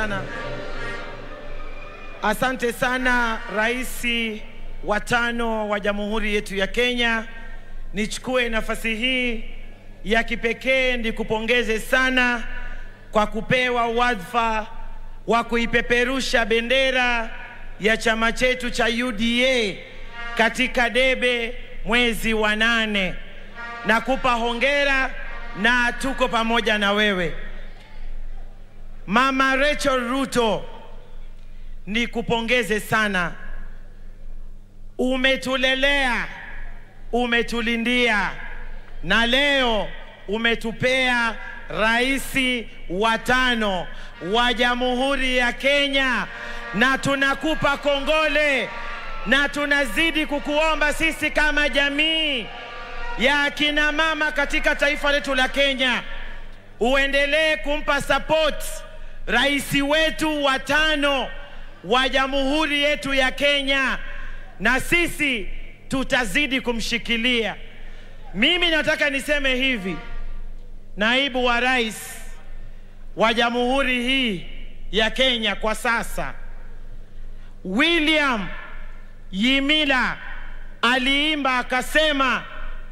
sana, asante sana Rais wa tano wa Jamhuri yetu ya Kenya. Nichukue nafasi hii ya kipekee nikupongeze sana kwa kupewa wadhifa wa kuipeperusha bendera ya chama chetu cha UDA katika debe mwezi wa nane. Nakupa hongera na tuko pamoja na wewe. Mama Rachel Ruto, nikupongeze sana. Umetulelea, umetulindia na leo umetupea rais wa tano wa Jamhuri ya Kenya, na tunakupa kongole na tunazidi kukuomba sisi kama jamii ya akina mama katika taifa letu la Kenya uendelee kumpa support rais wetu wa tano wa Jamhuri yetu ya Kenya, na sisi tutazidi kumshikilia. Mimi nataka niseme hivi, naibu wa rais wa jamhuri hii ya Kenya kwa sasa, William Yimila aliimba akasema,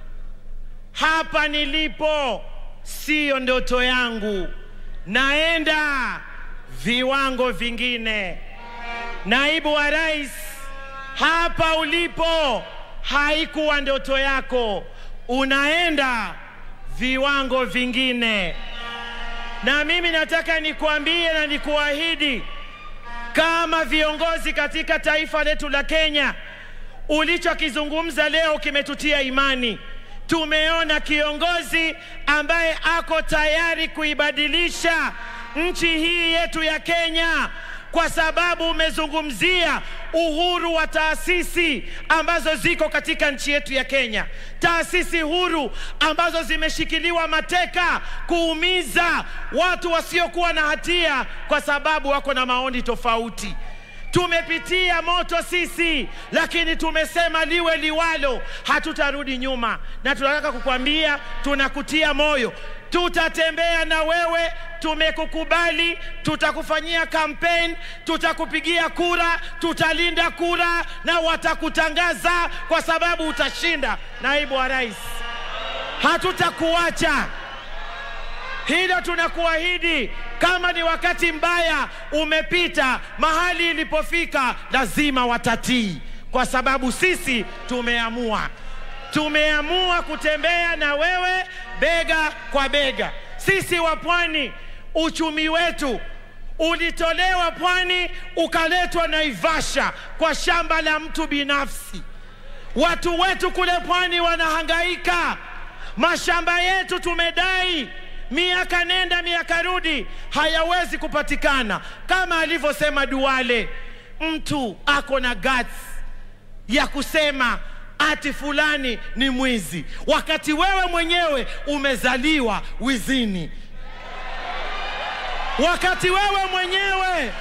hapa nilipo siyo ndoto yangu, naenda viwango vingine. Naibu wa rais, hapa ulipo haikuwa ndoto yako, unaenda viwango vingine. Na mimi nataka nikuambie na nikuahidi kama viongozi katika taifa letu la Kenya, ulichokizungumza leo kimetutia imani. Tumeona kiongozi ambaye ako tayari kuibadilisha nchi hii yetu ya Kenya, kwa sababu umezungumzia uhuru wa taasisi ambazo ziko katika nchi yetu ya Kenya, taasisi huru ambazo zimeshikiliwa mateka kuumiza watu wasiokuwa na hatia kwa sababu wako na maoni tofauti. Tumepitia moto sisi, lakini tumesema liwe liwalo, hatutarudi nyuma, na tunataka kukwambia, tunakutia moyo, tutatembea na wewe, tumekukubali, tutakufanyia kampeni, tutakupigia kura, tutalinda kura na watakutangaza kwa sababu utashinda, naibu wa rais. Hatutakuacha, hilo tunakuahidi. Kama ni wakati mbaya umepita, mahali ilipofika lazima watatii, kwa sababu sisi tumeamua, tumeamua kutembea na wewe bega kwa bega. Sisi wa pwani, uchumi wetu ulitolewa pwani ukaletwa Naivasha kwa shamba la mtu binafsi. Watu wetu kule pwani wanahangaika, mashamba yetu tumedai miaka nenda miaka rudi, hayawezi kupatikana. Kama alivyosema Duale, mtu ako na guts ya kusema ati fulani ni mwizi, wakati wewe mwenyewe umezaliwa wizini, wakati wewe mwenyewe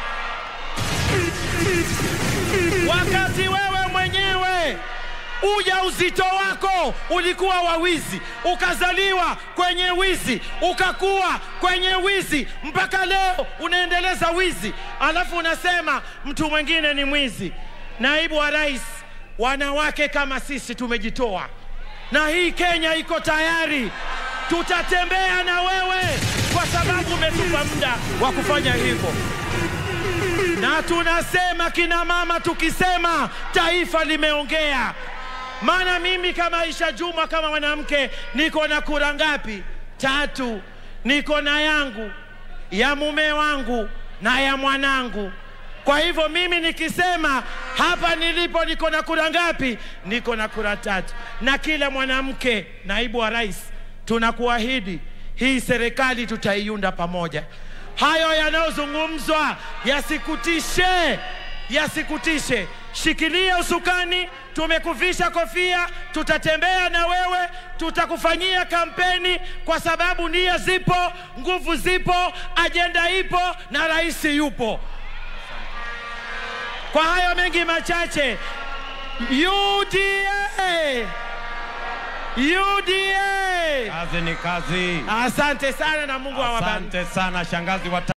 wakati wewe mwenyewe uja uzito wako ulikuwa wa wizi, ukazaliwa kwenye wizi, ukakuwa kwenye wizi, mpaka leo unaendeleza wizi, alafu unasema mtu mwingine ni mwizi. Naibu wa rais, wanawake kama sisi tumejitoa, na hii Kenya iko tayari, tutatembea na wewe kwa sababu umetupa muda wa kufanya hivyo na tunasema kina mama, tukisema taifa limeongea. Maana mimi kama Aisha Juma, kama mwanamke, niko na kura ngapi? Tatu. Niko na yangu ya mume wangu na ya mwanangu. Kwa hivyo mimi nikisema hapa nilipo niko na kura ngapi? Niko na kura tatu. Na kila mwanamke, naibu wa rais, tunakuahidi hii serikali tutaiunda pamoja. Hayo yanayozungumzwa yasikutishe, yasikutishe. Shikilia usukani, tumekuvisha kofia, tutatembea na wewe, tutakufanyia kampeni kwa sababu nia zipo, nguvu zipo, ajenda ipo na rais yupo. Kwa hayo mengi machache, UDA UDA, Kazi ni kazi. asante sana na Mungu awabariki. Asante sana shangazi wa